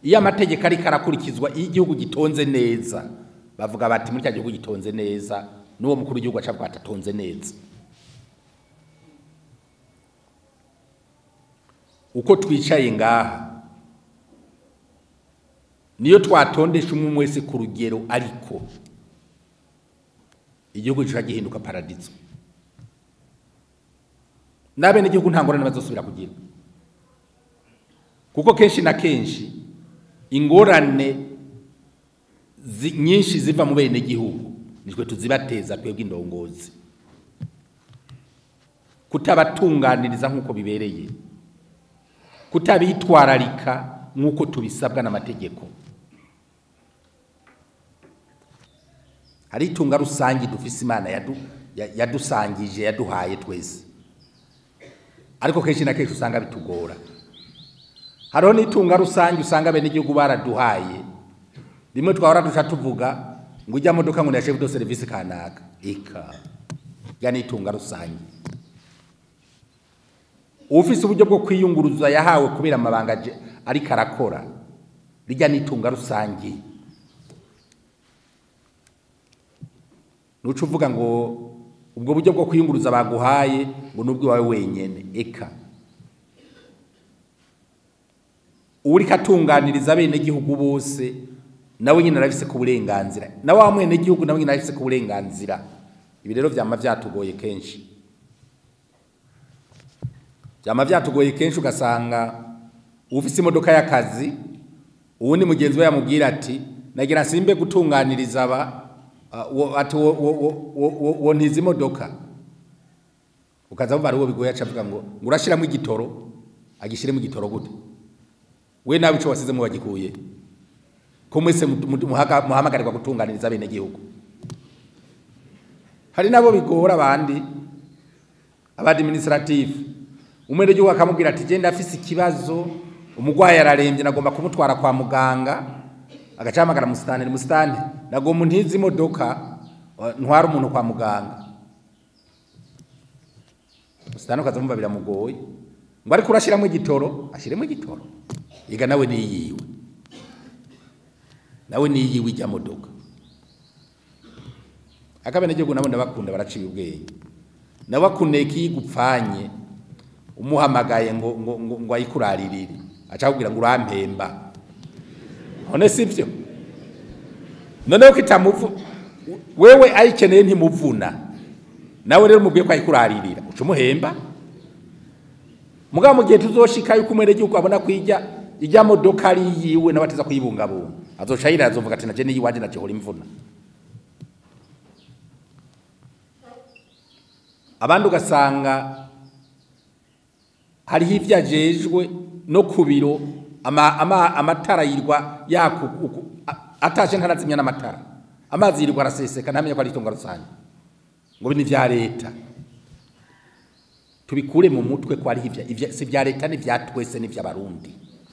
iyo amategeko ariko arakurikizwa iyo igihugu gitonze neza bavuga bati muri cya gihugu gitonze neza n'uwo mukuru w'igihugu aca avuga ati atonze neza uko twicaye ngaha niyo twatondesha umwe wese ku rugero ariko igihugu kiba gihinduka paradizo n'abene igihugu nta ngorane bazosubira kugira kuko kenshi na kenshi ingorane zi- nyinshi ziva mu bene gihugu nitwe tuzibateza twebwe indongozi kutabatunganiriza nk'uko bibereye kutabitwararika nk'uko tubisabwa n'amategeko hari itunga rusange dufise imana yadu- ya- yadusangije yaduhaye twese ariko kenshi na kenshi usanga bitugora hariho n'itunga rusange usanga bene igihugu baraduhaye rimwe twahora duca tuvuga ngo ujya modoka ngo ndashe do serivisi kanaka eka ya n'itunga rusange ufise uburyo bwo kwiyunguruza yahawe kubera amabanga aje- ariko arakora rijya n'itunga rusange nuca uvuga ngo ubwo buryo bwo kwiyunguruza baguhaye ngo nubwo iwawe wenyene eka uriko atunganiriza bene gihugu bose nawe nyine arafise ku burenganzira na wa mwene gihugu nawe nyine arafise ku burenganzira ibi rero vyama vyatugoye kenshi vyama vyatugoye kenshi ugasanga ufise imodoka y'akazi uwundi mugenzi we yamubwira ati nagira simbe gutunganiriza aba ah, wo- ati wo- wo- wo- wo- wo- wo ntiza imodoka ukaza wumva ari uwo bigoye aca avuga ngo ngo urashiramo igitoro agishiremo igitoro gute we nawe ico wasizemo wagikuye ko mwese mu- mu- muhaga- muhamagarirwa gutunganiriza bene gihugu hari nabo bigora abandi abadministrative umwene gihugu akamubwira ati je ndafise ikibazo umugwayi ararembye nagomba kumutwara kwa muganga agacahamagara musitani musitani nagomba ntizi imodoka uh, ntwara umuntu kwa muganga musitani ukazamumva biramugoye ngo ariko urashiramo igitoro ashiremo igitoro iga nawe niyiwe nawe niyiwe ijya modoka akabenegihugu nabo ndabakunda baraciye ubwenge nawe akuneye kiyigupfanye umuhamagaye ngo ngo ngo, ngo ayikuraririre aca akubwira ngo urampemba none sivyo noneho ko itamuvu wewe ayikeneye ntimuvuna nawe rero mubwiye ko ayikuraririra uca umuhemba mugabo mu gihe tuzoshika yuko umwene gihugu abona ko ijya ijya modoka ari yiwe nawe ateza kuyibungabunga azoca yirira azovuga ati naje niyiwanje naje imvuna abandi ugasanga hariho ibyo ajejwe no ku biro ama- ama- amatara yirwa yaku uku- a- ataje ntarazimya n'amatara amazi yirwa araseseka ntamenye ko ari itunga rusange ngo ibi ni ibya leta tubikure mu mutwe ko ari ibya ibya- si ibya leta ni ibya twese ni iby'abarundi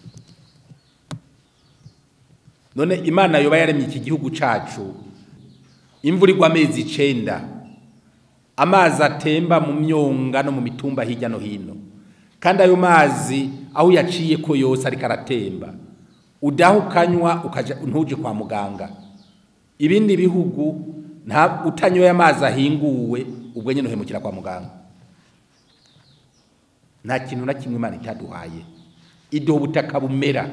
none imana yoba yaremye iki gihugu cacu imvura igwa amezi icenda amazi atemba mu myonga no mu mitumba hirya no hino kandi ayo mazi aho uyaciye ko yose ariko aratemba udaha ukanywa ukaja ntuje kwa muganga ibindi bihugu nta utanyoye amazi ahinguwe ubwo nyine uhemukira kwa muganga nta kintu na kimwe imana itaduhaye iduha ubutaka bumera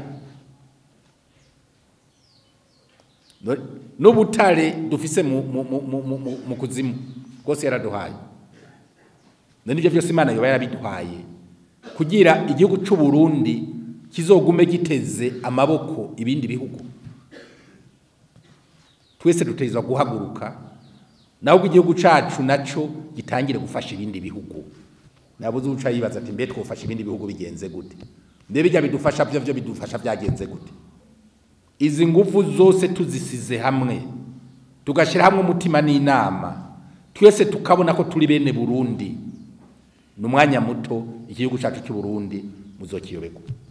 No- n'ubutare dufise mu, mu, mu, mu, mu, mu, mu kuzimu rwose yaraduhaye none ibyo byose imana yoba yarabiduhaye kugira igihugu c'u Burundi kizogume giteze amaboko ibindi bihugu twese dutegerezwa guhaguruka naho igihugu cacu naco gitangire gufasha ibindi bihugu nabuze uca yibaza ati mbe twofasha ibindi bihugu bigenze gute mbe bijya bidufasha byo byo bidufasha byagenze gute izi nguvu zose tuzisize hamwe tugashyira hamwe umutima n'inama twese tukabona ko turi bene burundi ni umwanya muto igihugu cyacu cy'u burundi muzokiyoberwa